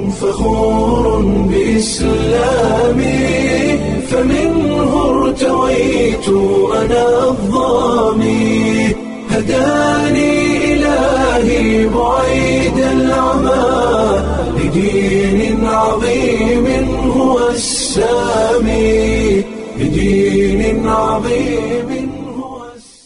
فخور بإسلامي فمنه ارتويت أنا الضامي هداني إلهي بعيد العمى لدين عظيم هو السامي لدين عظيم هو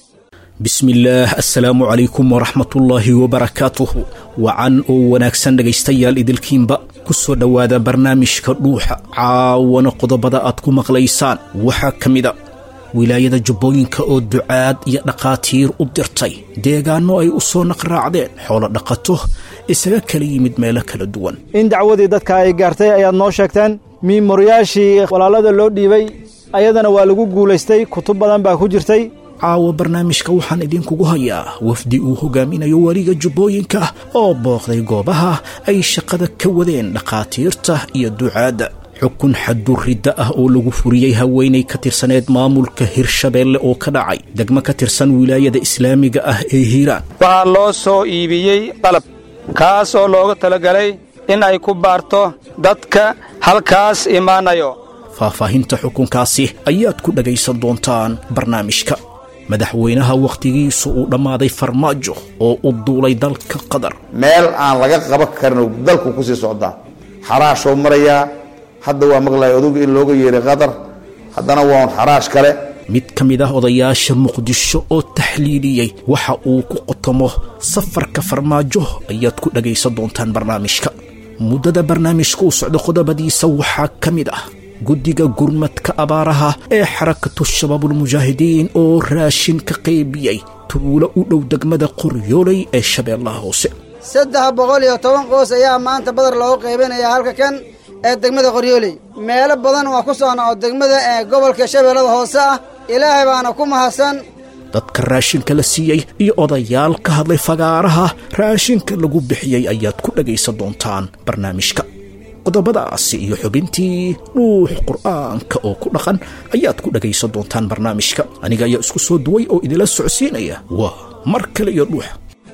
bismillaah assalaamu calaykum waraxmatullaahi wabarakaatuhu wacan oo wanaagsan dhegaystayaal idilkiinba ku soo dhowaada barnaamijka dhuuxa caawana qodobada aad ku maqlaysaan waxaa ka mida wilaayada jubbooyinka oo ducaad iyo dhakhaatiir u dirtay deegaanno ay u soo naqraacdeen xoolo dhaqato isaga kala yimid meelo kala duwan in dacwadii dadka ay gaartay ayaad noo sheegteen miimoryaashii walaalada loo dhiibay ayadana waa lagu guulaystay kutub badan baa ku jirtay caawa barnaamijka waxaan idinkugu hayaa wafdi uu hogaaminayo weliga jubbooyinka oo booqday goobaha ay shaqada ka wadeen dhakhaatiirta iyo ducaadda xukun xaduridda ah oo lagu furiyey haweenay ka tirsaneed maamulka hirshabeelle oo ka dhacay degmo ka tirsan wilaayada islaamiga ah ee hiiraan waxaa loo soo iibiyey qalab kaas oo looga talagalay in ay ku baarto dadka halkaas imaanayo faahfaahinta xukunkaasi ayaad ku dhagaysan doontaan barnaamijka madaxweynaha wakhtigiisu uu dhammaaday farmaajo oo u duulay dalka qatar meel aan laga qaban karin dalku ku sii socdaa xaraashoo marayaa hadda waa maqlaya oduga in looga yeeray qatar haddana waa un xaraash kale mid ka mid ah odayaasha muqdisho oo taxliiliyey waxa uu ku qotomo safarka farmaajo ayaad ku dhagaysan doontaan barnaamijka muddada barnaamijka u socda qodobadiisa waxaa ka mid ah guddiga gurmadka abaaraha ee xarakatu shabaabulmujaahidiin oo raashin ka qaybiyey tuulo u dhow degmada qoryooley ee shabeellaha hoose saddex boqol iyo toban qoys ayaa maanta badar loogu qaybinayaa halka kan ee degmada qoryooley meelo badan waa ku socna oo degmada ee gobolka shabeellada hoose ah ilaahay baana ku mahadsan dadka raashinka la siiyey iyo odayaal ka hadlay fagaaraha raashinka lagu bixiyey ayaad ku dhagaysan doontaan barnaamijka qodobadaasi iyo xubintii dhuux qur'aanka oo ku dhaqan ayaad ku dhagaysan doontaan barnaamijka aniga ayaa isku soo duway oo idinla socodsiinaya waa mar kale iyo dhuux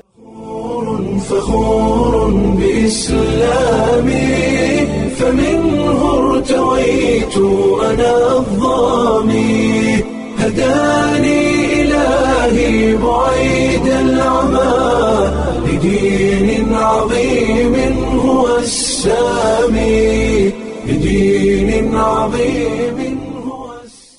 فخور بإسلامي فمنه ارتويت أنا الضامي هداني إلهي بعيد العمى لدين عظيم هو السامي لدين عظيم هو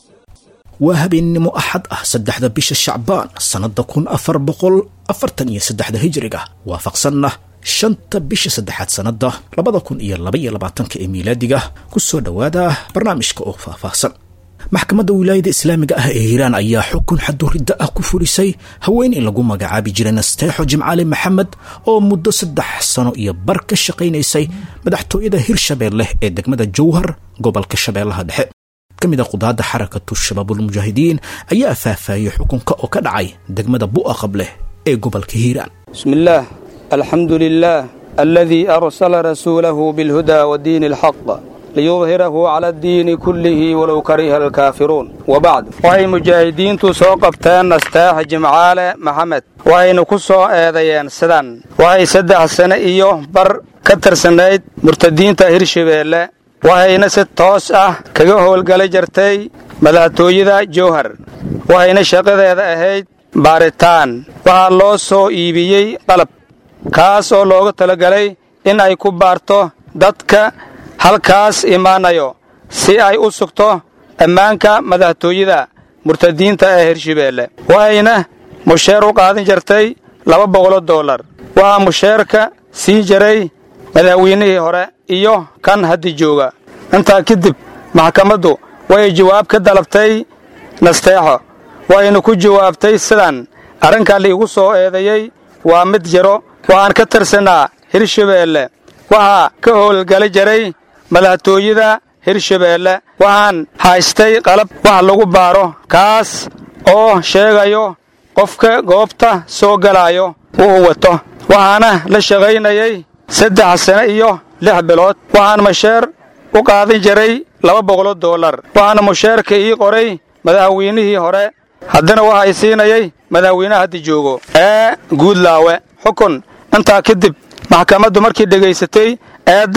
waa habeennimo axad ah saddexda bisha shacbaan sannadda kun afar boqol afartan iyo saddexda hijiriga waafaqsanna shanta bisha saddexaad sannadda labada kun iyo labaiyo labaatanka ee miilaadiga ku soo dhowaada barnaamijka oo faahfaahsan maxkamadda wilaayada islaamiga ah ee hiiraan ayaa xukun xaduridda ah ku fulisay haweeney lagu magacaabi jiray nasteexo jimcaali maxamed oo muddo saddex sano iyo bar ka shaqaynaysay madaxtooyada hirshabeelle ee degmada jowhar gobolka shabeellaha dhexe ka mid a qudaadda xarakatu shabaabulmujaahidiin ayaa faahfaahiyey xukunka oo ka dhacay degmada bu'a qableh ee gobolka hiiraan bismillaah alxamdu lilaah aladii arsala rasuulahu bilhudaa wadiini alxaq liyudhirahu cala addiini kullihi walow kariha alkaafiruun wabacd waxay mujaahidiintu soo qabteen nastaax jimcaale maxamed waxayna ku soo eedeeyeen sidan waxay saddex sane iyo bar ka tirsanayd murtadiinta hirshabeelle waxayna si toos ah kaga howlgala jirtay madaxtooyada jowhar waxayna shaqadeeda ahayd baaritaan waxaa loo soo iibiyey qalab kaas oo looga talagalay in ay ku baarto dadka halkaas imaanayo si ay u sugto ammaanka madaxtooyada murtadiinta ee hirshabeelle waxayna musheer u qaadan jirtay laba boqoloo dollar waxaa musheerka siin jiray madaxweynihii hore iyo kan haddi jooga intaa kadib maxkamaddu way jawaab ka dalabtay nasteexo waxayna ku jawaabtay sidan arrinkaa liigu soo eedeeyey waa mid jiro waxaan ka tirsanaa hirshabeelle waxaa ka howlgali jiray madaxtooyada hirshabeelle waxaan haystay qalab wax lagu baaro kaas oo sheegayo qofka goobta soo galaayo uu wato waxaana la shaqaynayay saddex sane iyo lix bilood waxaan masheer u qaadan jiray laba boqoloo dollar waxaana musheerka ii qoray madaxweynihii hore haddana waxay siinayay madaxweynaha hadda joogo ee guudlaawe xukun intaa kadib maxkamaddu markii dhegaysatay eedda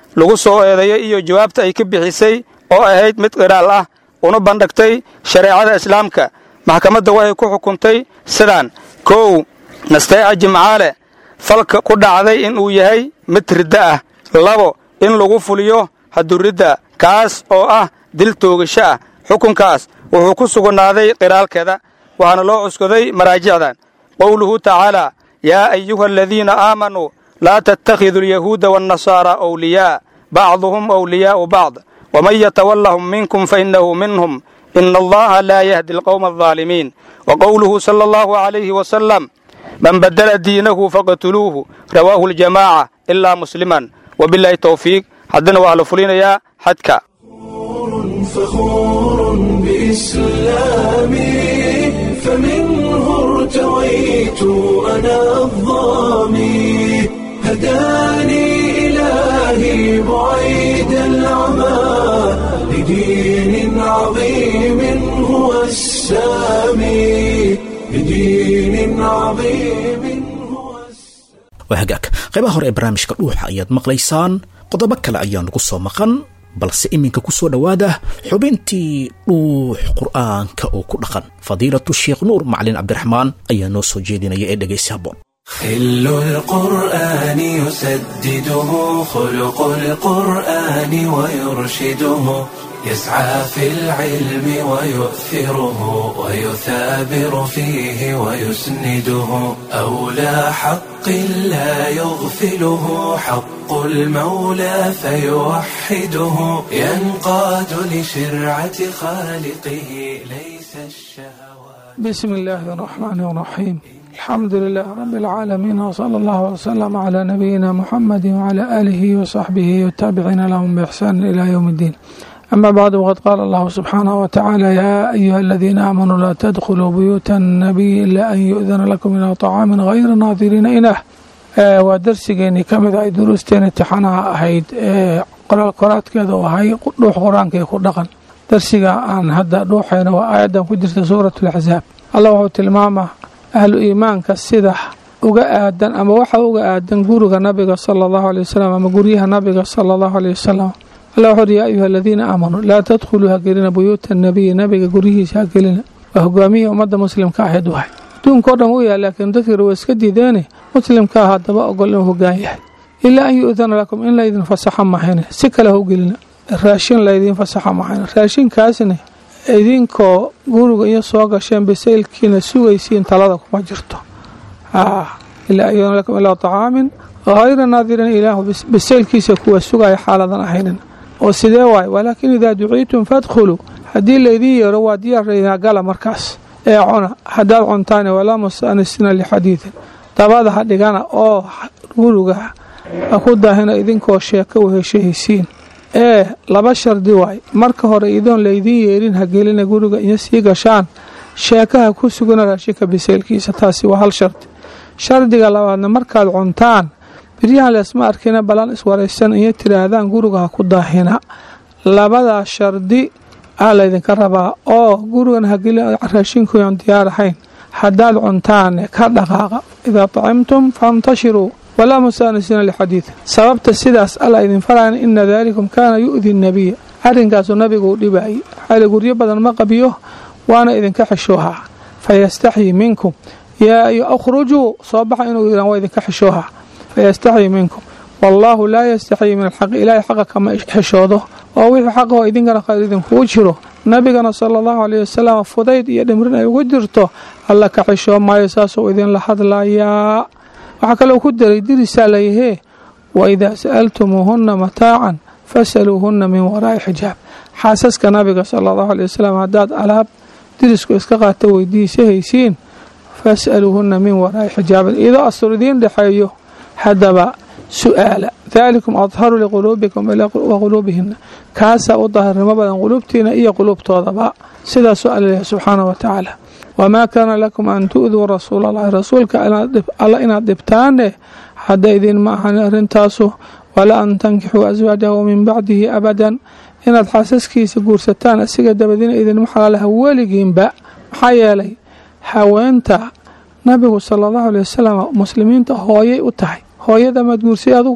lagu soo eedeeyey iyo jawaabta ay ka bixisay oo ahayd mid qiraal ah una bandhigtay shareecada islaamka maxkamadda waxay ku xukuntay sidaan kow nasteeca jimcaale falka ku dhacday in uu yahay mid ridda ah labo in lagu fuliyo haduridda kaas oo ah dil toogasho ah xukunkaas wuxuu ku sugnaaday qiraalkeeda waxaana loo cuskaday maraajicdan qowluhu tacaalaa yaa ayuha aladiina aamanuu laa tattakhiduu alyahuuda waannasaara awliyaa bacduhum awliyaa'u bacd waman yatawallahum minkum fainnahu minhum ina allaha laa yahdi alqowma aldaalimiin wa qowluhu sala allahu calayhi wasalam man badala diinahu faqtuluuhu rawaahu aljamaaca ilaa musliman wabilaahi towfiiq haddana waxaa la fulinayaa xadka فخور بإسلامي فمنه ارتويت أنا الظامي هداني إلهي بعيد العمى لدين عظيم هو السامي لدين عظيم هو السامي waa hagaag qaybaha hore ee barnaamijka dhuuxa ayaad maqlaysaan qodobo kale ayaa nagu soo maqan balse iminka ku soo dhowaada xubintii dhuux qur'aanka oo ku dhaqan fadiilatu sheekh nuur macalin cabdiraxmaan ayaa noo soo jeedinaya ee dhegaysi habboon خل القرآن يسدده خلق القرآن ويرشده يسعى في العلم ويؤثره ويثابر فيه ويسنده أولى حق لا يغفله حق المولى فيوحده ينقاد لشرعة خالقه ليس الشهوات بسم الله الرحمن الرحيم الحمد لله رب العالمين وصلى الله وسلم على نبينا محمد وعلى آله وصحبه والتابعين لهم بإحسان إلى يوم الدين أما بعد وقد قال الله سبحانه وتعالى يا أيها الذين آمنوا لا تدخلوا بيوت النبي إلا أن يؤذن لكم إلى طعام غير ناظرين إناه ee waa darsigeennii ka mid ay duruusteen imtixaanaha ahayd ee qoraal qoraadkeeda u ahay dhuux qur-aanka ku dhaqan darsiga aan hadda dhuuxayna waa aayaddan ku jirta suuratu laxsaab allah wuxuu tilmaamaa ahlu iimaanka sida uga aadan ama waxa uga aadan guriga nabiga sala allahu aley wasalam ama guryaha nabiga sala allahu aleyh wasalam allah wuxuu uhi yaa ayuha aladiina aamanuu laa tadkhuluu hagelina buyuuta nabiyi nabiga guryihiisa hagelina waa hogaamiyihii ummadda muslimka ahayd wahay adduunka o dhan u yahay laakiin dadkii waa iska diideene muslimkaa haddaba ogol inuu hogaan yahay ilaa an yu-dana lakum in laydin fasaxa mahayne si kale hau gelina raashin laydin fasaxa mahayne raashinkaasna idinkoo guriga iyo soo gasheen bisaylkiina sugaysiin talada kuma jirto ilaa an yu-dana lakum ilaa طacaamin hayra naadirin ilaahu bisaylkiisa kuwa sugaya xaaladan ahaynin oo sidee waay walaakin idaa duciitum fadkhuluu haddii laydin yeero waa diyaarraynaa gala markaas ee cuna haddaad cuntaane walaa mustanisina lixadiidin dabada ha dhigana oo guriga ha ku daahina idinkoo sheeko weheshahaysiin ee laba shardi waay marka hore idoon laydin yeerin ha gelina guriga iyo sii gashaan sheekaha ku sugana raashinka biseylkiisa taasi waa hal shardi shardiga labaadna markaad cuntaan biryahan leesma arkina balan iswaraysan iyo tiraahdaan guriga ha ku daahina labadaas shardi aa laydinka rabaa oo gurigan hageli raashinkuyan diyaar ahayn haddaad cuntaane ka dhaqaaqa idaa tacimtum fantashiruu walaa mustaanisiina lixadiid sababta sidaas alla idin farayan ina daalikum kaana yu'di nabiya arrinkaasuu nabigu u dhibaayay xaali guryo badan ma qabiyo waana idinka xishoohaa fayastaxyii minkum yaa akhrujuu soo baxa inuu yidhaan waa idinka xishoohaa fayastaxyii minkum wallaahu laa yastaxyii min alxaqi ilaahay xaqa kama xishoodo oo wixii xaqahoo idinkana khayr idinkuu jiro nabigana sala allahu caleyhi wasalam fudayd iyo dhimrin ay ugu jirto alla ka xishoo maayo saasuu idinla hadlayaa waxaa kaloo ku daray dirisaa layahee wa idaa sa'altumuuhunna mataacan fasaluuhunna min waraa'i xijaab xaasaska nabiga sala allahu aley wasalam haddaad alaab dirisku iska qaata weydiisa haysiin fas'aluuhunna min waraa'i xijaabin idoo astur idiin dhexeeyo haddaba su'aala daalikum adharu liquluubikum wa quluubihina kaasaa u daahirnimo badan quluubtiina iyo quluubtoodaba sidaasuu alla leeyahay subxaana wa tacaala wamaa kaana lakum an tu'duu rasuula allahi rasuulka alla inaad dhibtaane hadda idinma ahan arrintaasu walaa an tankixuu aswaajahu min bacdihi abadan inaad xaasaskiisa guursataan asiga dabadiina idinma xalaalaha weligiinba maxaa yeelay haweenta nabigu sala allahu aley wasalam muslimiinta hooyay u tahay hooyada maad guursay adugu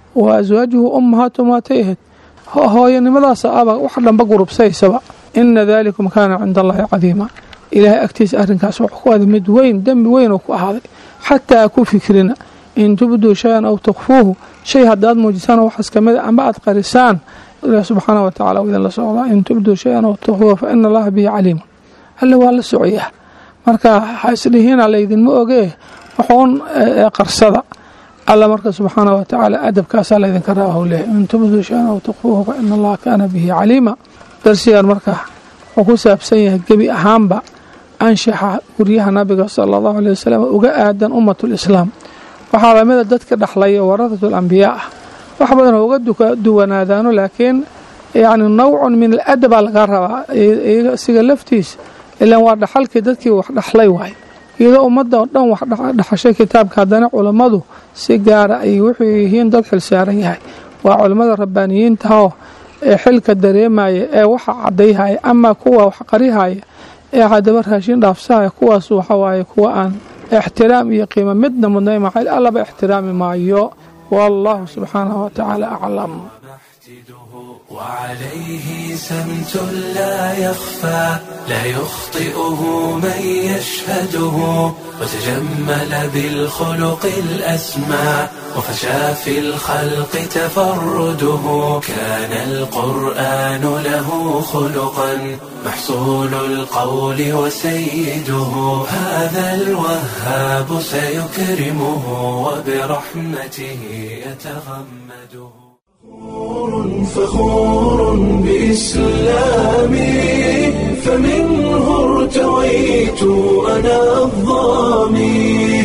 wa aswaajuhu ummahaatu maatay ahayd hooyanimadaas aba wax dhanba gurubsaysaba ina dalikum kaana cinda allahi cadiima ilaahay agtiisa arrinkaas wuxuu ku aday mid weyn dembi weyn oo ku ahaaday xataa ku fikrina in tubduu shay-an aw tukfuuhu shay haddaad muujisaan waxaas kamid a amba aad qarisaan ilaah subxaana wa tacala idin la socdaa in tubduu shay-an aw tukfuuhu fa ina allaha bihi caliima alle waa la socoyaa marka ha isdhihiina laydinma ogee wuxuun qarsada alla marka subxaana wa tacaala adabkaasaa laydinka raaba howleeya in tubduu shay-an aw tukfuuhu fa ina allaha kaana bihi caliima darsigan marka wuxuu ku saabsan yahay gebi ahaanba anshaxa guryaha nabiga sala allahu aleh wasalam uga aadan ummatulislaam waxaa lamida dadka dhexlaya waradatul ambiyaa ah wax badan oo uga duwanaadaano laakiin yacni nawcun min aladabaa laga rabaa isiga laftiisa ilaan waa dhaxalkii dadkii wax dhexlay waay iyadoo ummadda oo dhan wax dhexashay kitaabka haddana culammadu si gaara ay wuxuu yihiin dad xilsaaran yahay waa culammada rabbaaniyiintahoo ee xilka dareemaya ee waxa cadayhaya ama kuwa wax qarihaya ee hadaba raashin dhaafsahaya kuwaas waxawaaye kuwa aan ixtiraam iyo qiimo midna mudnay maxay allaba ixtiraami maayo wallahu subxaanahu wa tacaala aclam وعليه سمت لا يخفى لا يخطئه من يشهده وتجمل بالخلق الأسمى وفشى في الخلق تفرده كان القرآن له خلقا محصول القول وسيده هذا الوهاب سيكرمه وبرحمته يتغمده فخور بإسلامي فمنه ارتويت أنا الظامي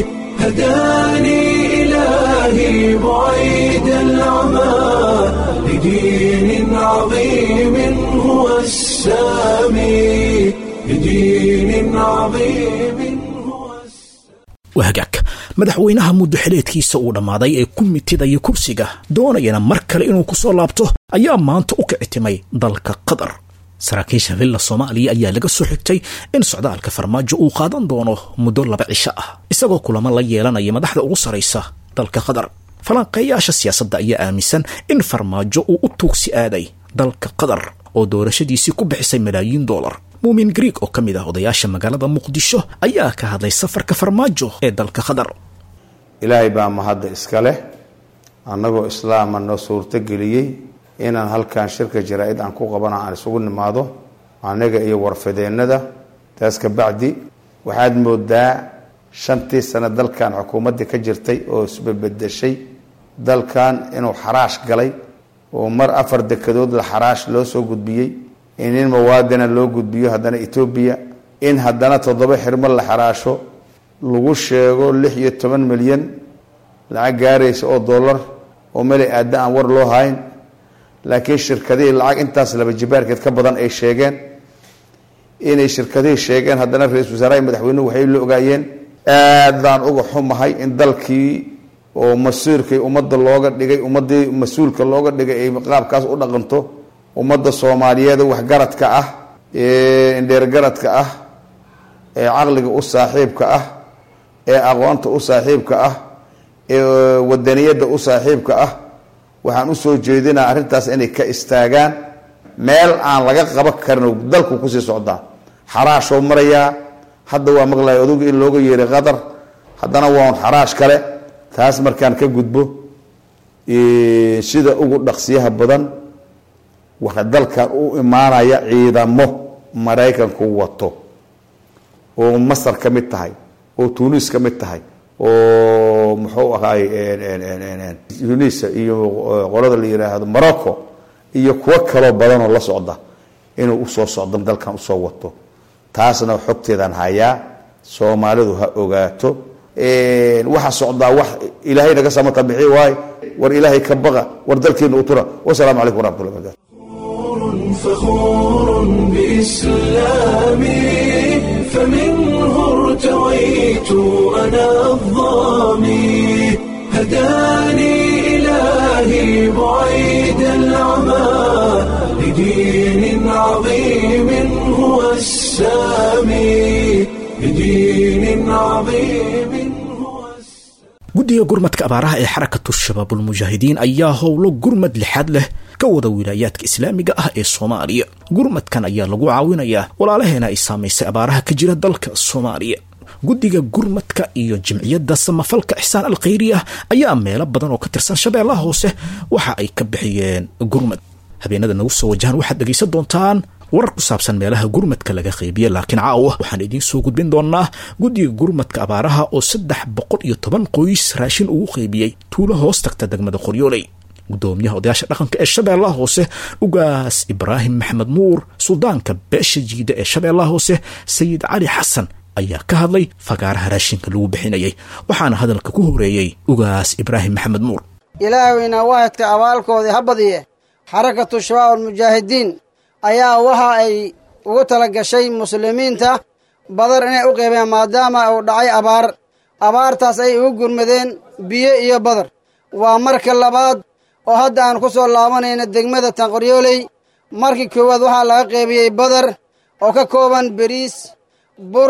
هداني إلهي بعيد العمى لدين عظيم هو السامي لدين عظيم هو wahagaag madaxweynaha muddo xileedkiisa uu dhammaaday ee ku mitidaya kursiga doonayana mar kale inuu ku soo laabto ayaa maanta u kicitimay dalka qatar saraakiisha villa soomaaliya ayaa laga soo xigtay in socdaalka farmaajo uu qaadan doono muddo laba cisho ah isagoo kulamo la yeelanaya madaxda ugu saraysa dalka qatar falanqeeyaasha siyaasadda ayaa aaminsan in farmaajo uu u tuugsi aaday dalka qatar oo doorashadiisii ku bixisay malaayiin doolar muumin grieg oo ka mid ah odayaasha magaalada muqdisho ayaa ka hadlay safarka farmaajo ee dalka qatar ilaahay baa mahadda iska leh annagoo islaama noo suurtogeliyey inaan halkan shirka jaraa-id aan ku qabana aan isugu nimaado aniga iyo warfadeennada taas ka bacdi waxaad moodaa shantii sano dalkan xukuumaddii ka jirtay oo isbabedeshay dalkan inuu xaraash galay oo mar afar dekadood la xaraash loo soo gudbiyey in nin muwaadina loo gudbiyo haddana etoobiya in haddana toddoba xirmo la xaraasho lagu sheego lix iyo toban milyan lacag gaaraysa oo dollar oo meli aadda aan war loo hayn laakiin shirkadihii lacag intaas laba jibaarkeed ka badan ay sheegeen inay shirkadihii sheegeen haddana ra-isul wasaaraha madaxweynuhu waxay la ogaayeen aad baan uga xumahay in dalkii oo masiirkii ummadda looga dhigay ummaddii mas-uulka looga dhigay ay qaabkaas u dhaqanto ummadda soomaaliyeed waxgaradka ah ee indheergaradka ah ee caqliga u saaxiibka ah ee aqoonta u saaxiibka ah ee wadaniyadda u saaxiibka ah waxaan usoo jeedinaa arrintaas inay ka istaagaan meel aan laga qaban karin dalku kusii socdaa xaraashoo marayaa hadda waa maqlaya oduga in looga yeeray qatar haddana waa un xaraash kale taas markaan ka gudbo sida ugu dhaqsiyaha badan waxa dalkan u imaanaya ciidamo maraykanku wato oo masar ka mid tahay oo tunis ka mid tahay oo muxuu ahaay tunisa iyo qolada la yiraahdo morocco iyo kuwo kaloo badanoo la socda inuu usoo socdo dalkan usoo wato taasna xogteedaan hayaa soomaalidu ha ogaato waxa socdaa wax ilaahay naga samata bixi waay war ilaahay ka baqa war dalkeena u tura wasalaamu calaykum waraxmatullah barakatu فخور بإسلامي فمنه ارتويت أنا الظامي هداني إلهي بعيد العمى لدين عظيم هو السامي لدين عظيم هو السامي guddiga gurmadka abaaraha ee xarakatu shabaabulmujaahidiin ayaa howlo gurmad lixaad leh ka wada wilaayaadka islaamiga ah ee soomaaliya gurmadkan ayaa lagu caawinayaa walaalaheena ay saamaysay abaaraha ka jira dalka soomaaliya guddiga gurmadka iyo jimciyadda samafalka ixsaan al khayri ah ayaa meelo badan oo ka tirsan shabeellaha hoose waxa ay ka bixiyeen gurmad habeenada nagu soo wajahan waxaad dhegaysan doontaan warar ku saabsan meelaha gurmadka laga qaybiye laakiin caawa waxaan idiin soo gudbin doonaa guddiga gurmadka abaaraha oo saddex boqol iyo toban qoys raashin ugu qaybiyey tuulo hoos tagta degmada qoryooley gudoomiyaha odayaasha dhaqanka ee shabeellaha hoose ugaas ibraahim maxamed nuur suldaanka beesha jiida ee shabeellaha hoose sayid cali xasan ayaa ka hadlay fagaaraha raashinka lagu bixinayay waxaana hadalka ku horeeyey ugaas ibraahim maxamed nuur ilaahweyna waahidka abaalkoodii ha badiye xarakatu shabaab almujaahidiin ayaa waxa ay ugu tala gashay muslimiinta badar inay u qeybeen maadaama uu dhacay abaar abaartaas ay ugu gurmadeen biyo iyo badar waa marka labaad oo hadda aan ku soo laabanayna degmada tanqoryooley markii koowaad waxaa laga qeybiyey badar oo ka kooban beriis bur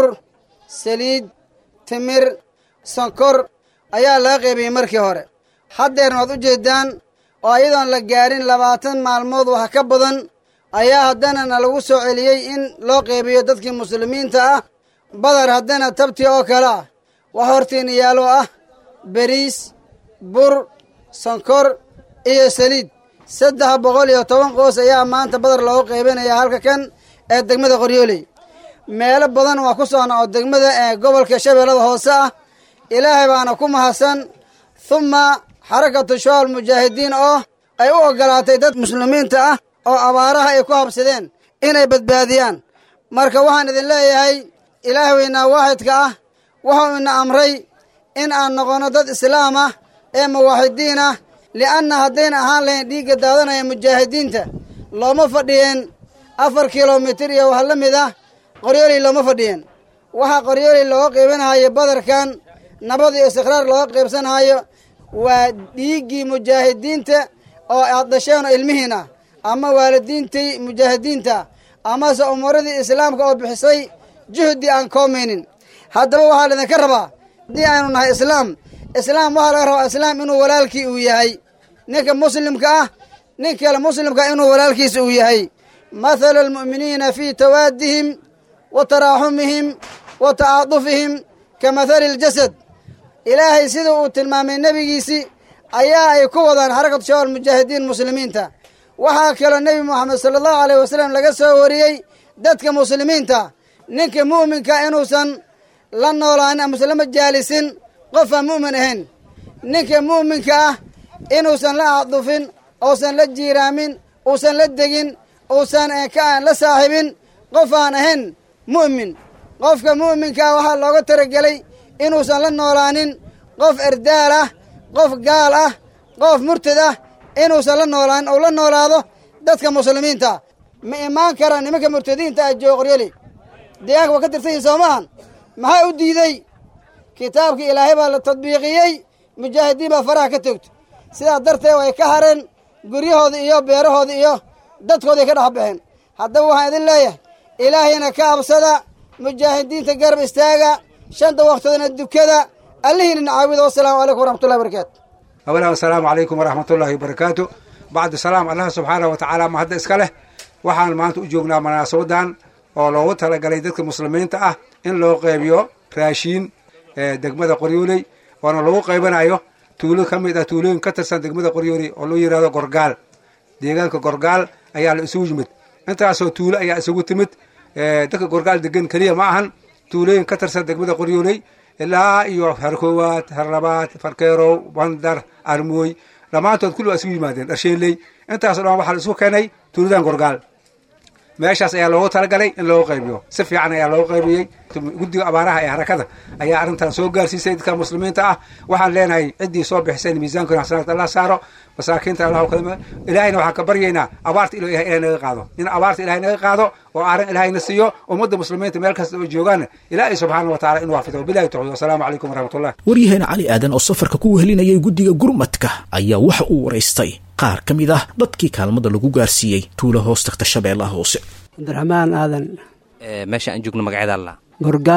saliid timir sonkor ayaa laga qeybiyey markii hore haddeerna waad u jeeddaan oo ayadoon la gaarin labaatan maalmood wax ka badan ayaa haddana na lagu soo celiyey in loo qeybiyo dadkii muslimiinta ah badar haddana tabtii oo kale ah wax hortiina yaalo ah beriis bur sonkor iyo saliid saddex boqol iyo toban qoos ayaa maanta badar loogu qaybinayaa halka kan ee degmada qoryooley meelo badan waa ku socna oo degmada ee gobolka shabeellada hoose ah ilaahay baana ku mahadsan humma xarakatu shabaab almujaahidiin oo ay u oggolaatay dad muslimiinta ah oo abaaraha ay ku habsadeen inay badbaadiyaan marka waxaan idin leeyahay ilaahweynaa waaxidka ah wuxuu ina amray in aan noqonno dad islaam ah ee muwaaxidiin ah li'anna haddayna ahaan lahayn dhiigga daadanaya mujaahidiinta looma fadhiyeen afar kilomitir iyo wax la mid ah qoryooley looma fadhiyeen waxaa qoryooley looga qaybanahayo badarkan nabad iyo istiqraar looga qaybsanhayo waa dhiiggii mujaahidiinta oo aad dhasheen oo ilmihiin ah ama waalidiintii mujaahidiinta amase umuuradii islaamka oo bixisay juhdi aan koomaynin haddaba waxaa laydinka rabaa haddii aynu nahay islaam islaam waxaa laga rabaa islaam inuu walaalkii uu yahay ninka muslimka ah nin kale muslimka inuu walaalkiisa uu yahay mathalu almu'miniina fii tawaadihim wa taraaxumihim wa tacaadufihim ka mathali ljasad ilaahay sida uu tilmaamay nebigiisii ayaa ay ku wadaan xarakatu shabaab almujaahidiin muslimiinta waxaa kaloo nebi moxamed sala allahu aleyh wasalam laga soo wariyey dadka muslimiinta ninka mu'minka inuusan la noolaanin amase lama jaalisin qofaan mu'min ahayn ninka mu'minka ah inuusan la acdufin uusan la jiiraamin uusan la degin uusan la saaxibin qof aan ahayn mu'min qofka mu'minka ah waxaa looga talagelay inuusan la noolaanin qof erdaal ah qof gaal ah qof murtad ah inuusan la noolaan ou la noolaado dadka muslimiinta ma imaan karaan nimanka murtadiinta ah jooga qoryali deegaanka waa ka tirsan yihin soo maahan maxaa u diidey kitaabkii ilaahay baa la tadbiiqiyey mujaahidiin baa faraha ka toogto sidaa darteed way ka hareen guryahoodii iyo beerahoodii iyo dadkoodii ka dhex baxeen haddaba waxaan idin leeyahay ilaahayna ka absada mujaahidiinta garab istaaga shanta waktodana dukada allihiina nacaawida wasalaamu calaykum waraxmatullahi barakaatu awalaha asalaamu calaykum waraxmatullaahi wabarakaatu bacdu salaam allah subxaanah wa tacaala ma hadda iska leh waxaan maanta u joognaa munaasabadan oo loogu talagalay dadka muslimiinta ah in loo qeybiyo raashiin degmada qoryooley oona lagu qaybanayo tuulo ka mid ah tuulooyin ka tirsan degmada qoryooley oo loo yihahdo gorgaal deegaanka gorgaal ayaa la isugu yimid intaasoo tuulo ayaa isugu timid dadka gorgaal degan keliya ma ahan tuulooyin ka tirsan degmada qoryooley ilaa iyo harkoowaad harlabaad farkeerow bandar armooy dhammaantood kulli waa isugu yimaadeen dharsheeley intaaso dhan waxaa la isugu keenay tuuladan gorgaal meeshaas ayaa loogu talagalay in loogu qaybiyo si fiican ayaa loogu qaybiyey guddiga abaaraha ee harakada ayaa arrintan soo gaarsiisay dadka muslimiinta ah waxaan leenahay ciddii soo bixisay in miisaankoona xasanaad allah saaro masaakiinta allah kalma ilaahayna waxaan ka baryaynaa abaarta ilo ilahay ilahay naga qaado in abaarta ilahay naga qaado oo aaran ilahayna siiyo ummadda muslimiinta meel kasta oo joogaan ilaahay subxaana wa tacala inuu xafido bilahi tawxiid wasalaamu calaykum waraxmatullah waryaheena cali aadan oo safarka ku wehelinayay guddiga gurmadka ayaa waxa uu waraystay qaar ka mid ah dadkii kaalmada lagu gaarsiiyey tuula hoos tagta shabeellaha hoose cabdiraxmaan aadan meesha aan joogno magaceeda alla gorgaal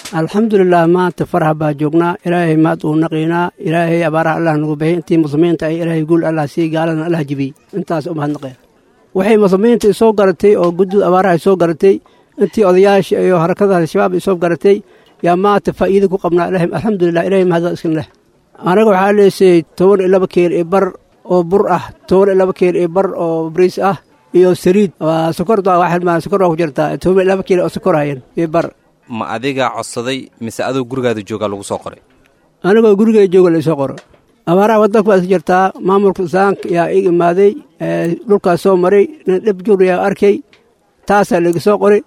alxamdulilah maanta farxa baa joognaa ilaahay mahad uu naqiynaa ilaahay abaaraha allah nagu bixiyay intii muslimiinta ay ilaahay guul allah sii gaaladana allah jibiyey intaas u mahadnaqeen waxay muslimiinta isoo garatay oo guddida abaaraha isoo garatay intii odayaasha iyo harakada al-shabaab isoo garatay yaa maanta faa'iida ku qabnaa ilahay alxamdulilah ilahay mahad iskan leh anaga waxaa leesayey toban iyo laba keel iyo bar oo bur ah toban iyo laba keel iyo bar oo bariis ah iyo saliid waa sokorta waa xilmaan sokor waa ku jirtaa toban iyo laba keel oo sokor hayan iyo bar ma adigaa codsaday mise adoo gurigaada joogaa lagu soo qoray anigoo gurigay jooga laisoo qoro abaaraha waddanka baa iska jirtaa maamulka islaamka yaa ig imaaday dhulkaas soo maray nin dhib jur yaa arkay taasaa laiga soo qoray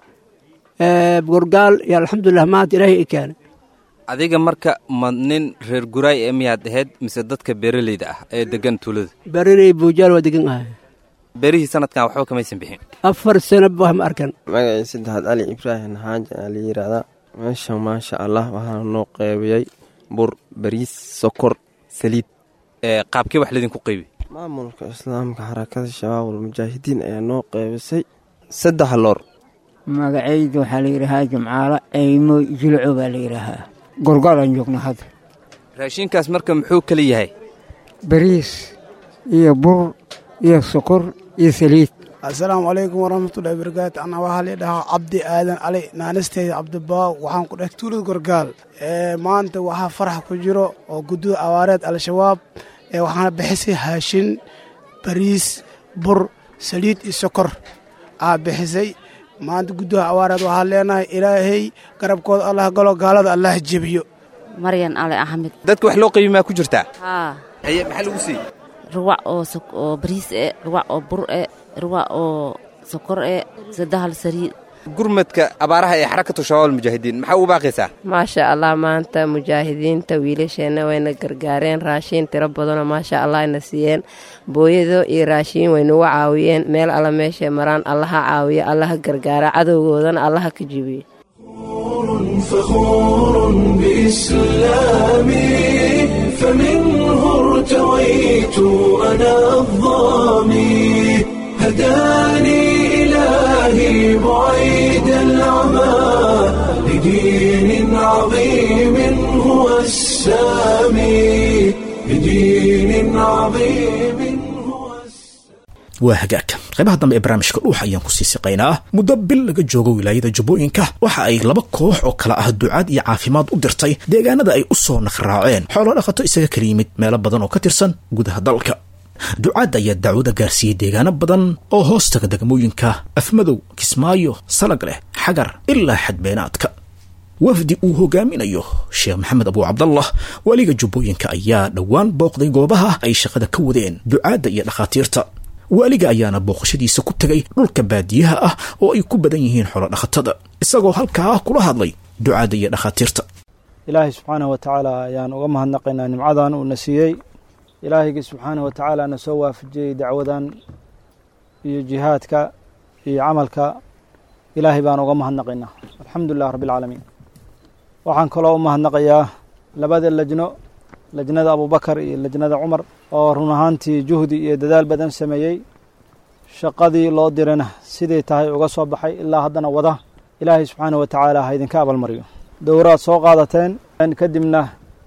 gorgaal iyo alxamdulilah maanta ilaahay i keenay adiga marka ma nin reer guraay ee miyaad ahayd mise dadka beeraleyda ah ee deggan tuulada beeraley buujaal waa degan ahay beerihii sanadkan waxba kamaysan bixin afar sanaba wax ma arkan magacii saddexaad cali ibraahim xaaji aa la yidhaahdaa meesha maasha allah waxaa noo qeybiyey bur bariis sokor saliid qaabkee wax laydinku qeybi maamulka islaamka xarakada shabaabul mujaahidiin ayaa noo qeybisay saddex loor magacayda waxaa la yidhaahaa jimcaalo eymo jilco baa la yidhaahaa gorgaalaan joogna hadda raashinkaas marka muxuu kala yahay bariis iyo bur iyo sokor iyo saliid assalaamu calaykum waraxmatullahi barakaatu ana waxaa la dhahaa cabdi aadan cali naanisteyda cabdibaaw waxaan ku dheh tuulad gorgaal maanta waxaa farax ku jiro oo guddida abaareed al-shabaab waxaana bixisay haashin bariis bur saliid iyo sokor aa bixisay maanta guddaha abaareed waxaa leenahay ilaahay garabkooda allah galo gaalada allah jebiyo maryan ali axmed dadka wax loo qaybi maa ku jirtaa haa haye maxaa lagu siiyey ruwac oo oo bariis e ruwac oo bur e ruwac oo sokor e saddehal saliid gurmadka abaaraha ee xarakatu shabaab mujaahidiin maxaa ugu baaqaysaa maasha allah maanta mujaahidiinta wiilasheenna wayna gargaareen raashiin tiro badanoo maasha allah ayna siiyeen booyado iyo raashiin waynugu caawiyeen meel alla meeshay maraan allaha caawiya allaha gargaara cadowgoodana allaha ka jibiyo فخور بإسلامي فمنه ارتويت أنا الظامي هداني إلهي بعيد العمى لدين عظيم هو السامي لدين عظيم waa hagaag qaybaha dambe ee barnaamijka dhuuxa ayaan kusii siqaynaa muddo bil laga joogo wilaayada jubbooyinka waxa ay laba koox oo kale ah ducaad iyo caafimaad u dirtay deegaanada ay u soo naqraaceen xoolo dhaqato isaga kala yimid meelo badan oo ka tirsan gudaha dalka ducaadda ayaa dacwada gaarsiiyey deegaano badan oo hoostaga degmooyinka afmadow kismaayo salag leh xagar ilaa xadbeenaadka wafdi uu hogaaminayo sheekh maxamed abuu cabdallah waliga jubbooyinka ayaa dhowaan booqday goobaha ay shaqada ka wadeen ducaadda iyo dhakhaatiirta waaliga ayaana booqashadiisa ku tegay dhulka baadiyaha ah oo ay ku badan yihiin xoolodhaqatada isagoo halkaa kula hadlay ducaadda iyo dhakhaatiirta ilaahay subxaanahu wa tacaala ayaan uga mahadnaqaynaa nimcadan uuna siiyey ilaahaygi subxaanahu wa tacaala na soo waafajiyey dacwadan iyo jihaadka iyo camalka ilaahay baan uga mahadnaqaynaa alxamdu lilah rabbi alcaalamiin waxaan kaloo u mahadnaqayaa labada lajno lajnada abubakar iyo lajnada cumar oo run ahaantii juhdi iyo dadaal badan sameeyey shaqadii loo dirana siday tahay uga soo baxay ilaa haddana wada ilaahay subxaanahu wa tacaala ha idinka abaalmariyo dowraad soo qaadateen kadibna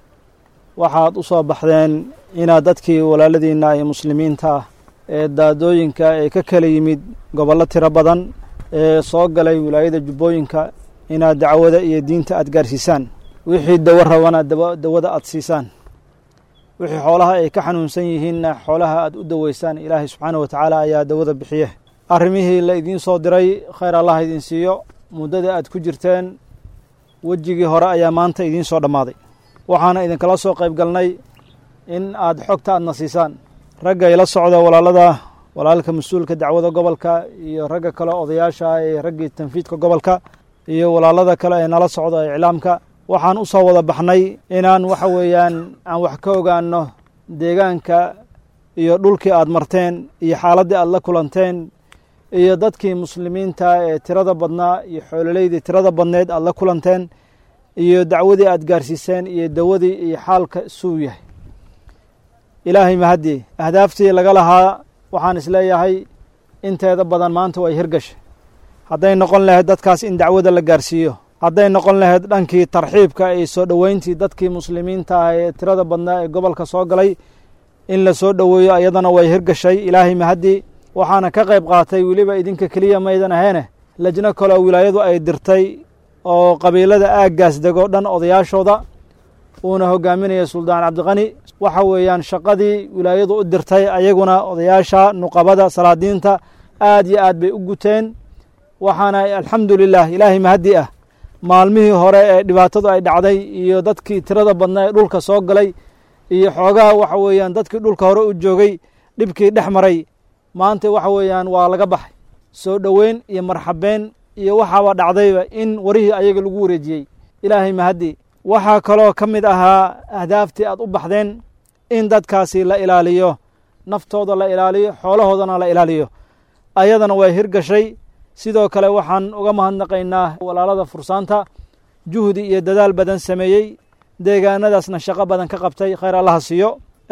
waxaad u soo baxdeen inaad dadkii walaaladiinna iyo muslimiinta ah ee daadooyinka ee ka kala yimid gobollo tiro badan ee soo galay wilaayada jubbooyinka inaad dacwada iyo diinta aad gaarsiisaan wixii dawo rabana dawada aad siisaan wixii xoolaha ay ka xanuunsan yihiinna xoolaha aad u daweysaan ilaahay subxaana wa tacaala ayaa dawada bixiye arrimihii la idiin soo diray khayr allah idin siiyo muddada aad ku jirteen wejigii hore ayaa maanta idiin soo dhammaaday waxaana idinkala soo qayb galnay in aad xogta aadna siisaan ragga ila socda walaalada walaalka mas-uulka dacwada gobolka iyo ragga kale odayaasha ee raggii tanfiidka gobolka iyo walaalada kale ee nala socda iclaamka waxaan u soo wada baxnay inaan waxa weeyaan aan wax ka ogaano deegaanka iyo dhulkii aad marteen iyo xaaladdii aad la kulanteen iyo dadkii muslimiinta ee tirada badnaa iyo xoololeydii tirada badneed aad la kulanteen iyo dacwadii aad gaarsiiseen iyo dawadii iyo xaalka suu yahay ilaahay mahadii ahdaaftii laga lahaa waxaan isleeyahay inteeda badan maanta way hirgashay hadday noqon lahayd dadkaas in dacwada la gaarsiiyo hadday noqon lahayd dhankii tarxiibka iyo soo dhoweyntii dadkii muslimiinta ah ee tirada badnaa ee gobolka soo galay in la soo dhoweeyo iyadana way hirgashay ilaahay mahaddi waxaana ka qayb qaatay weliba idinka keliya maydan aheene lajno kaleo wilaayadu ay dirtay oo qabiilada aaggaas dego dhan odayaashooda uuna hogaaminaya suldaan cabdiqani waxa weeyaan shaqadii wilaayadu u dirtay ayaguna odayaasha nuqabada salaadiinta aad iyo aad bay u guteen waxaana alxamdu lilah ilaahay mahaddi ah maalmihii hore ee dhibaatadu ay dhacday iyo dadkii tirada badnaa ee dhulka soo galay iyo xoogaha waxa weeyaan dadkii dhulka hore u joogay dhibkii dhex maray maanta waxa weeyaan waa laga baxay soo dhoweyn iyo marxabeen iyo waxaaba dhacdayba in warihii ayaga lagu wareejiyey ilaahay mahaddi waxaa kaloo ka mid ahaa ahdaaftii aad u baxdeen in dadkaasi la ilaaliyo naftooda la ilaaliyo xoolahoodana la ilaaliyo ayadana way hirgashay sidoo kale waxaan uga mahadnaqaynaa walaalada fursaanta juhdi iyo dadaal badan sameeyey deegaanadaasna shaqo badan ka qabtay khayr allaha siiyo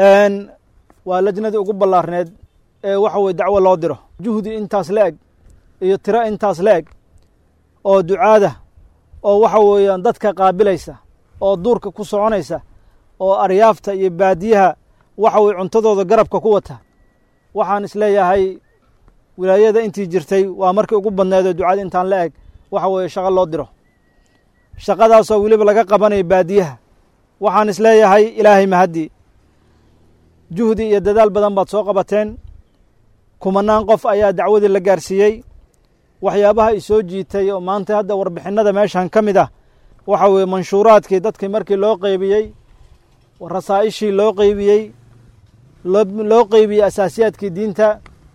waa lajnadii ugu ballaarneed ee waxa weye dacwo loo diro juhdi intaas la eg iyo tiro intaas la eg oo ducaada oo waxa weeyaan dadka qaabilaysa oo duurka ku soconaysa oo aryaafta iyo baadiyaha waxa weye cuntadooda garabka ku wata waxaan isleeyahay wilaayada intii jirtay waa markii ugu badneedoo ducada intaan la eg waxa weeye shaqo loo diro shaqadaasoo weliba laga qabanayo baadiyaha waxaan isleeyahay ilaahay mahaddi juhdi iyo dadaal badan baad soo qabateen kumanaan qof ayaa dacwadii la gaarsiiyey waxyaabaha i soo jiitay oo maanta hadda warbixinnada meeshan ka mid ah waxa weeye manshuuraadkii dadkii markii loo qeybiyey rasaa'ishii loo qeybiyey loo qeybiyey asaasiyaadkii diinta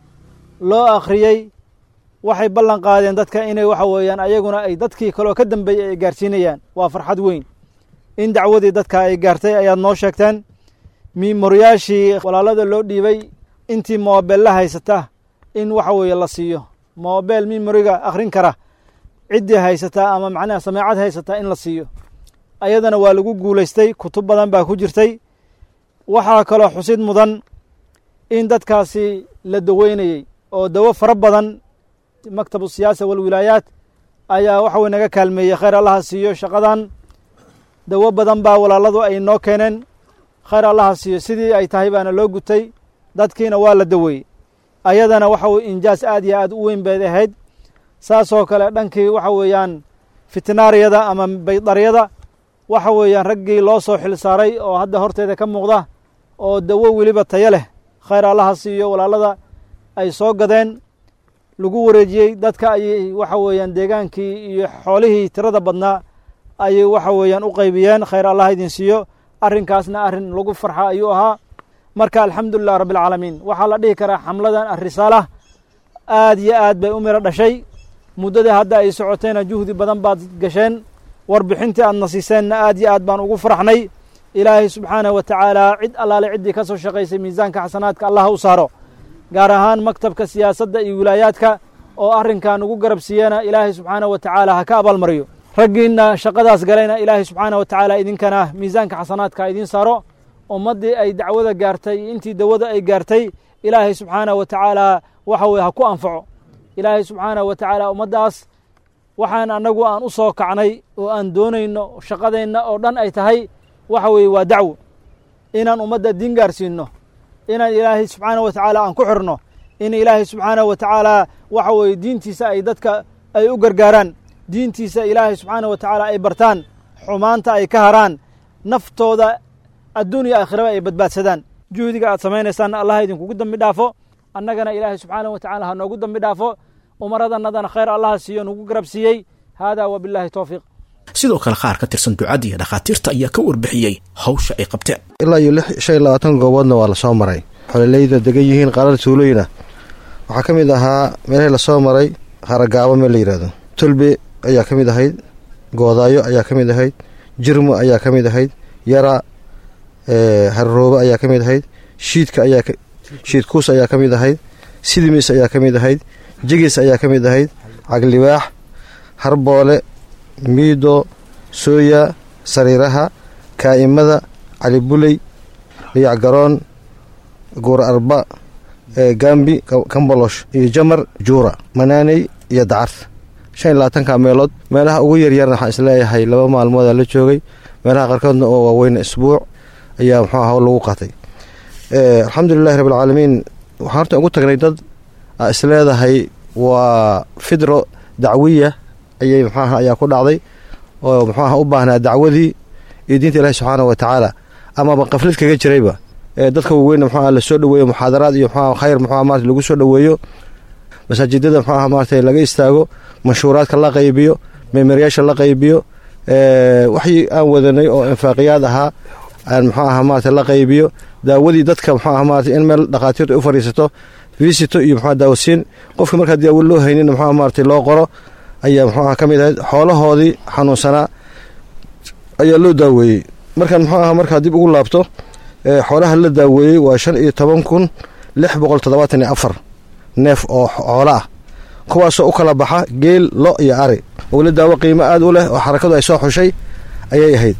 loo akhriyey waxay ballan qaadeen dadka inay waxa weeyaan ayaguna ay dadkii kaloo ka dambeeyey ay gaarsiinayaan waa farxad weyn in dacwadii dadka ay gaartay ayaad noo sheegteen miimoryaashii walaalada loo dhiibay intii moobella haysata in waxa weeye la siiyo moobel mimoriga akhrin kara ciddii haysataa ama macnaha sameecad haysataa in la siiyo ayadana waa lagu guulaystay kutub badan baa ku jirtay waxaa kaloo xusid mudan in dadkaasi la daweynayey oo dawo fara badan maktabu siyaasa walwilaayaat ayaa waxa weye naga kaalmeeyey khayr allaha siiyo shaqadan dawo badan baa walaaladu ay noo keeneen khayr allaha siiyo sidii ay tahay baana loo gutay dadkiina waa la daweeyey ayadana waxa weye injaas aad iyo aad u weyn bayd ahayd saasoo kale dhankii waxa weeyaan fitnaariyada ama baydaryada waxa weeyaan raggii loo soo xil saaray oo hadda horteeda ka muuqda oo dawo weliba tayo leh khayr allaha siiyo walaalada ay soo gadeen lagu wareejiyey dadka ayay waxa weeyaan deegaankii iyo xoolihii tirada badnaa ayay waxa weeyaan u qaybiyeen khayr allah idin siiyo arrinkaasna arrin lagu farxa ayuu ahaa marka alxamdulilah rabbialcaalamiin waxaa la dhihi karaa xamladan arisaala aad iyo aad bay u miro dhashay muddadii hadda ay socotayna juhdi badan baad gasheen warbixintii aadna siiseenna aad iyo aad baan ugu faraxnay ilaahay subxaanahu wa tacaala cid allaale ciddii ka soo shaqaysay miisaanka xasanaadka allah u saaro gaar ahaan maktabka siyaasadda iyo wilaayaadka oo arrinkan ugu garab siiyana ilaahay subxaanahu wa tacaala ha ka abaalmariyo raggiinna shaqadaas galayna ilaahay subxaanahu wa tacaala idinkana miisaanka xasanaadka ha idiin saaro ummaddii ay dacwada gaartay iyo intii dawada ay gaartay ilaahay subxaanahu wa tacaala waxa weye ha ku anfaco ilaahay subxaanahu wa tacaala ummaddaas waxaan annagu aan u soo kacnay oo aan doonayno shaqadeenna oo dhan ay tahay waxa weeye waa dacwo inaan ummadda diin gaarsiinno inaan ilaahay subxaanahu wa tacaala aan ku xirno in ilaahay subxaanahu wa tacaala waxa weeye diintiisa ay dadka ay u gargaaraan diintiisa ilaahay subxaanahu wa tacaala ay bartaan xumaanta ay ka haraan naftooda adduun iyo aakhiraba ay badbaadsadaan juhdiga aad samaynaysaanna allah idinkugu dambi dhaafo annagana ilaahay subxaanahu wa tacala ha noogu dambi dhaafo umaradannadana khayr allaha siiyo nugu garab siiyey haadaa wabilaahi towfiiq sidoo kale qaar ka tirsan ducadda iyo dhakhaatiirta ayaa ka warbixiyey hawsha ay qabteen ilaa iyo shan iyo labaatan gooboodna waa lasoo maray xololeyda degan yihiin qarar tuulooyina waxaa ka mid ahaa meelahii lasoo maray haragaabo meel la yidhaahdo tulbe ayaa ka mid ahayd goodaayo ayaa ka mid ahayd jirmo ayaa ka mid ahayd yara harroobe ayaa ka mid ahayd shiidka ayaa shiidkuus ayaa ka mid ahayd sidimis ayaa ka mid ahayd jigis ayaa ka mid ahayd caglibaax harboole miido sooya sariiraha kaa'imada calibuley liyac garoon guur arba gambi kambolosh iyo jamar juura manaaney iyo dacar shan iyo labaatanka meelood meelaha ugu yaryarna waxaan isleeyahay laba maalmoodaa la joogay meelaha qaarkoodna oo waaweyna isbuuc ayaa muxuu aha lagu qaatay alxamdulilahi rabbilcaalamiin waxaan horta ugu tagnay dad aa isleedahay waa fidro dacwiya ayay muxuaha ayaa ku dhacday oo muxuu aha u baahnaa dacwadii iyo diinta ilaahi subxaana wa tacaala amaba qaflid kaga jirayba dadka waaweynna muxuu aha lasoo dhoweeyo muxaadaraad iyo muxuu khayr muxuu marata lagu soo dhoweeyo masaajidada muxuu aha maarata laga istaago manshuuraadka la qaybiyo memeryaasha la qaybiyo waxii aan wadanay oo infaaqiyaad ahaa aan muxuu aha maarata la qaybiyo daawadii dadka muxuu aha maarata in meel dhakhaatiirtu ay u fadhiisato visito iyo muxuu daawasiin qofka markaa daawo loo haynin muxuu maarata loo qoro ayaa muxuu aha ka mid ahayd xoolahoodii xanuunsanaa ayaa loo daaweeyey markaan muxuu aha markaa dib ugu laabto xoolaha la daaweeyey waa shan iyo toban kun lix boqol toddobaatan iyo afar neef oo xoolo ah kuwaasoo u kala baxa geel lo iyo ari weli daawo qiimo aad u leh oo xarakadu ay soo xushay ayay ahayd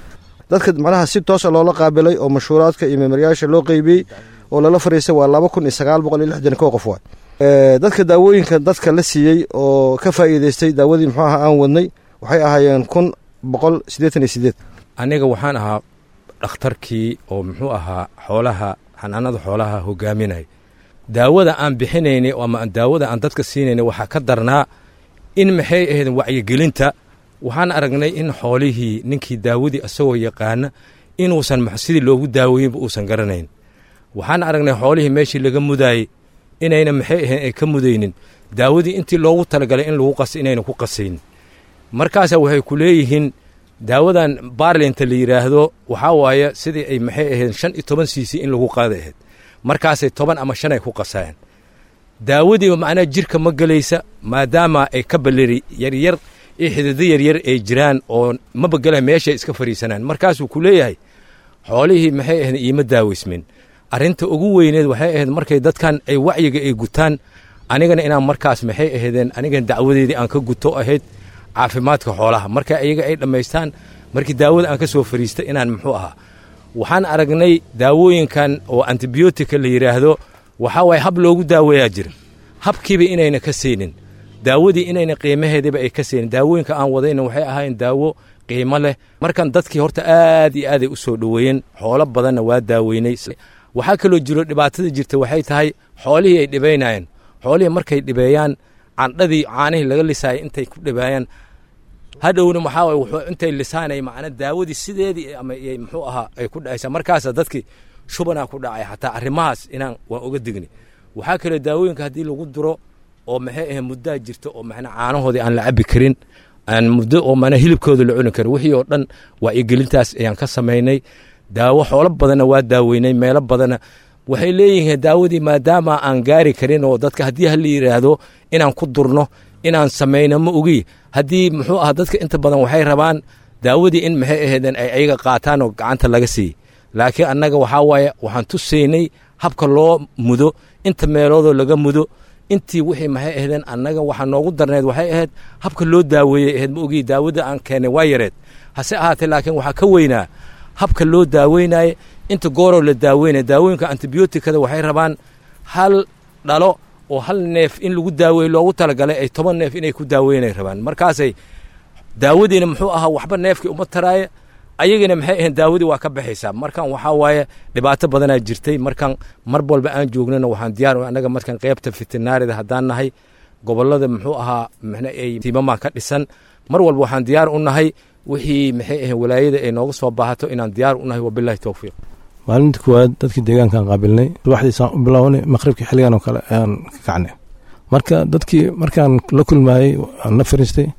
dadka macnaha si toosa loola qaabilay oo mashhuuraadka iyo memeryaasha loo qeybiyey oo lala fariistay waa laba kun iyo sagaal boqol iyo lixdan kow qof waay dadka daawooyinka dadka la siiyey oo ka faa'iidaystay daawadii muxuu aha aan wadnay waxay ahaayeen kun boqol siddeetan iyo siddeed aniga waxaan ahaa dhakhtarkii oo muxuu ahaa xoolaha xanaanada xoolaha hogaaminay daawada aan bixinaynay ama daawada aan dadka siinaynay waxaa ka darnaa in maxay ahayd wacyigelinta waxaan aragnay in xoolihii ninkii daawadii isagoo yaqaana inuusan sidii loogu daaweeyeyba uusan garanayn waxaan aragnay xoolihii meeshii laga mudaayey inayna maxay ahayn ay ka mudaynin daawadii intii loogu talagalay in lagu qasa inayna ku qasaynin markaasa waxay ku leeyihiin daawadan baarlinta la yidhaahdo waxaa waaye sidii ay maxay ahayd shan iyo toban cc in lagu qaada ahayd markaasay toban ama shan ay ku qasayeen daawadii macnaha jirka ma gelaysa maadaama ay ka balleri yaryar iyo xidido yaryar ay jiraan oo mabagela meeshay iska fadhiisanaan markaasuu ku leeyahay xoolihii maxay ahayd iima daaweysmin arrinta ugu weyneed waxay ahayd markay dadkan ay wacyiga ay gutaan anigana inaan markaas maxay ahaydeen anigana dacwadeedii aan ka guto ahayd caafimaadka xoolaha marka iyaga ay dhammaystaan markii daawada aan ka soo fariista inaan muxuu ahaa waxaan aragnay daawooyinkan oo antibiyootika la yidhaahdo waxaa waaye hab loogu daaweeyaa jira habkiiba inayna ka saynin daawadii inayna qiimaheediba ay ka saynin daawooyinka aan wadayna waxay ahaayeen daawo qiimo leh markan dadkii horta aad iyo aaday u soo dhoweeyeen xoolo badanna waa daaweynay waxaa kaloo jiro dhibaatada jirta waxay tahay xoolihii ay dhibaynayeen xoolihii markay dhibeeyaan candhadii caanihii laga lisaayay intay ku dhibeeyaan hadhowna maxaa waye wuxuu intay lisaanay macna daawadii sideedii ama muxuu ahaa ay ku dhacaysaa markaasa dadkii shubanaa ku dhacay xataa arrimahaas inaan waan uga digni waxaa kaloo daawooyinka haddii lagu duro oo maxay ahayd muddaa jirta oo macna caanahoodii aan la cabi karin aan muddo oo mana hilibkooda la cuni karin wixii oo dhan waa igelintaas ayaan ka samaynay daawo xoolo badanna waa daaweynay meelo badanna waxay leeyihiin daawadii maadaama aan gaari karin oo dadka haddii hala yidhaahdo inaan ku durno inaan samayno ma ogi haddii muxuu aha dadka inta badan waxay rabaan daawadii in maxay ahaydeen ay ayaga qaataan oo gacanta laga siiyey laakiin annaga waxaa waaye waxaan tusaynay habka loo mudo inta meeloodoo laga mudo intii wixii maxay ahaydeen annaga waxaa noogu darneed waxay ahayd habka loo daaweeyey ahayd ma ogi daawada aan keenay waa yareed hase ahaatee laakiin waxaa ka weynaa habka loo daaweynaye inta gooroo la daaweynaya daawooyinka antibiyootikada waxay rabaan hal dhalo oo hal neef in lagu daaweeye loogu talagalay ay toban neef inay ku daaweynay rabaan markaasay daawadiina muxuu ahaa waxba neefkii uma taraaye ayagina maxay ahayn daawadii waa ka baxaysaa markan waxaa waaye dhibaato badanaa jirtay markan mar walba aan joognana waxaan diyaar annaga markan qeybta fitinaarida haddaan nahay gobollada muxuu ahaa mxna ay tiimamaa ka dhisan mar walba waxaan diyaar u nahay wixii maxay ahayn walaayada ay nooga soo baahato inaan diyaar u nahay wabilahi towfiiq maalinta koowaad dadkii deegaankaan qaabilnay subaxdiisaan u bilownay maqribkii xilligan oo kale ayaan ka kacnay marka dadkii markaan la kulmaayey aan la fariistay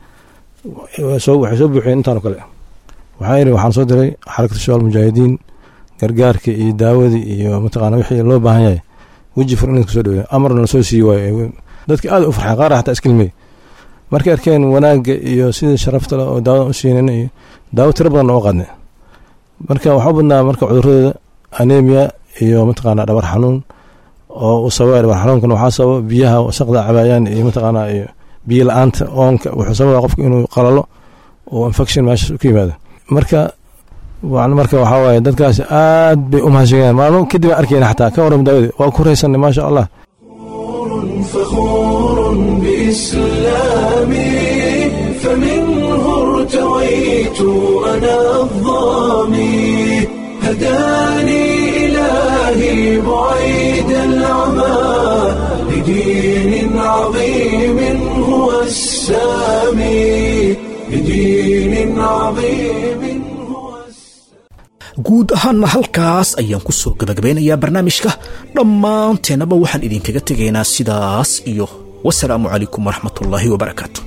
waxay soo buuxiyeen intaanoo kale waxaa yidhi waxaan soo diray xarakatu shabaal mujaahidiin gargaarka iyo daawadii iyo mataqaana wixii loo baahan yahay weji fur in kusoo dhaweeyo amarna lasoo siiyi waayo dadkii aad u farxay qaar xataa iskilmey markay arkeen wanaagga iyo sidii sharafta leh oo daawadan u siinayna iyo daawo tiro badan oo qaadnay marka waxaa u badnaa marka cudurradooda anemia iyo mataqaana dhabar xanuun oo u sababa dhabar xanuunkana waxaa sababa biyaha wasaqda cabaayaan iyo mataqaana iyo biyo la-aanta oonka wuxuu sababa qofku inuu qalalo oo infection meeshaas ka yimaado marka marka waxaa waaye dadkaasi aad bay u mahadshegayaan maalmo kadib aan arkayna xataa ka waran daawadi waa ku raysanay maasha allah فخور بإسلامي فمنه ارتويت أنا الضامي هداني إلهي بعيد العمى لدين عظيم هو السامي لدين عظيم guud ahaanna halkaas ayaan ku soo gabagabeynayaa barnaamijka dhammaanteennaba waxaan idinkaga tegaynaa sidaas iyo wasalaamu calaykum waraxmatullaahi wabarakaatu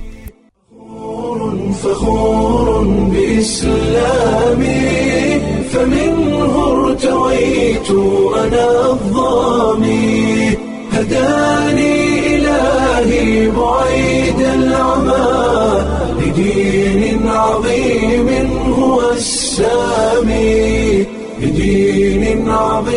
فخور بإسلامي فمنه ارتويت أنا الضامي هداني إلهي بعيد العمى لدين عظيم هو السامي لدين عظيم